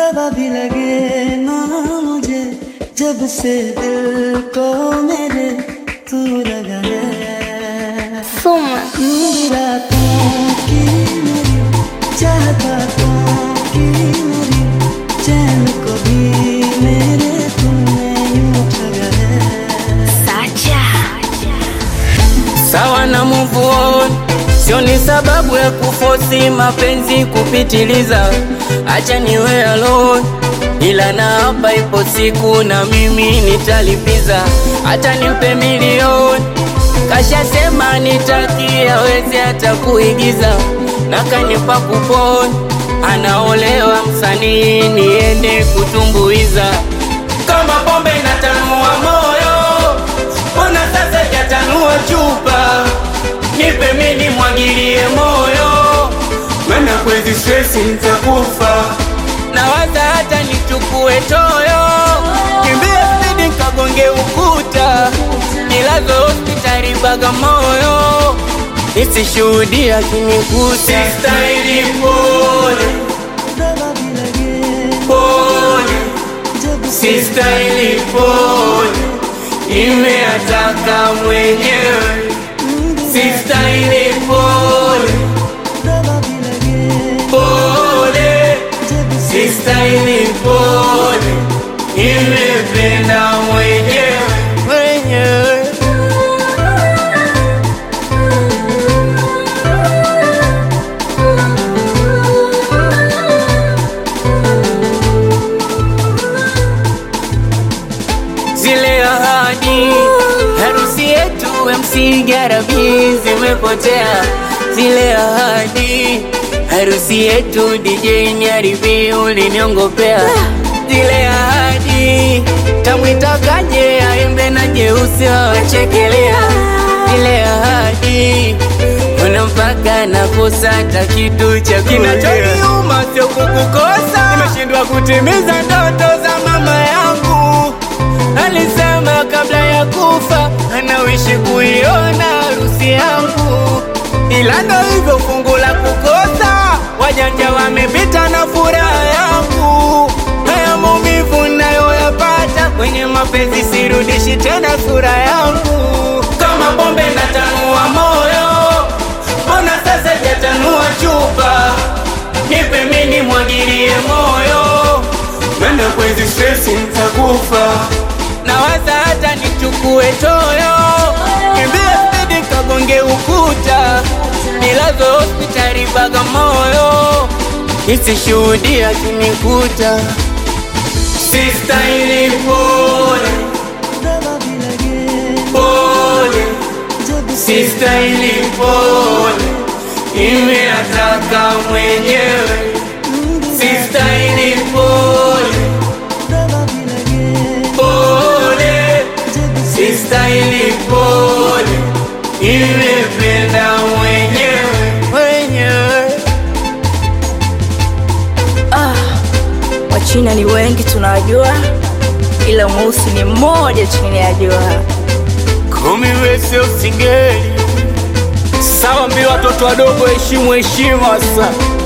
दवा भी लगे ना मुझे जब से दिल को मेरे तू लगा है Soma. नींद रातों की मेरी चाहता तो की मेरी चैन को भी मेरे तुमने यूं ठगा है Sacha. sawa na move on, sio ni sababu ya kufosi mapenzi kupitiliza. Acha niwe alone, ila na hapa ipo siku na mimi nitalipiza, hata nimpe milioni kashasema nitakia wezi hata kuigiza na kanipa kuponi, anaolewa msanii niende kutumbuiza kama pombe inatanua moyo, mbona sasa jatanua chupa? Nipe mimi mwagilie moyo, maana kwezi stress nitakufa. Nawaza hata nichukue toyo, kimbie spidi nkagonge ukuta, nilazo hospitali Bagamoyo, nisishuhudia kinikuta. Sistahili pole दवा भी लगे pole जब से sistahili pole, imeataka mwenyewe. Sistahili pole दवा भी लगे pole, जब से sistahili pole, imependa mwenyewe mwenyewe. zile ahadi harusi yetu MC Garabi zimepotea, zile ahadi harusi yetu DJ Nyaribi uliniongopea, zile ahadi tamwitakaje aimbe na jeusi wawachekelea, zile ahadi kuna mpaka nakosa hata kitu cha kinachoniuma sio kukukosa, nimeshindwa kutimiza ndoto za mama yangu alisema kabla ya kufa anawishi kuiona harusi yangu, ila ndo hivyo fungu la kukosa. Wajanja wamepita na furaha yangu, haya maumivu nayoyapata kwenye mapenzi, sirudishi tena sura yangu. Kama pombe natanua moyo, mbona sasa jatanua chupa? Nipe mini mwagilie moyo, maana kwezi stress nitakufa. Nawaza hata nichukue toyo, kimbie spidi kagonge ukuta, nilazo hospitali Bagamoyo, nisishuhudia kinikuta. Sistahili pole दवा भी लगे pole, जब से sistahili pole, imeataka mwenyewe. Sistahili pole दवा भी लगे pole, जब से sistahili pole, imependa mwenyewe mwenyewe. Ah, Wachina ni wengi tunawajua, ila mweusi ni mmoja tu ninayajua. Kumi wese usingeli sawa, mbi watoto wadogo heshimu heshima sasa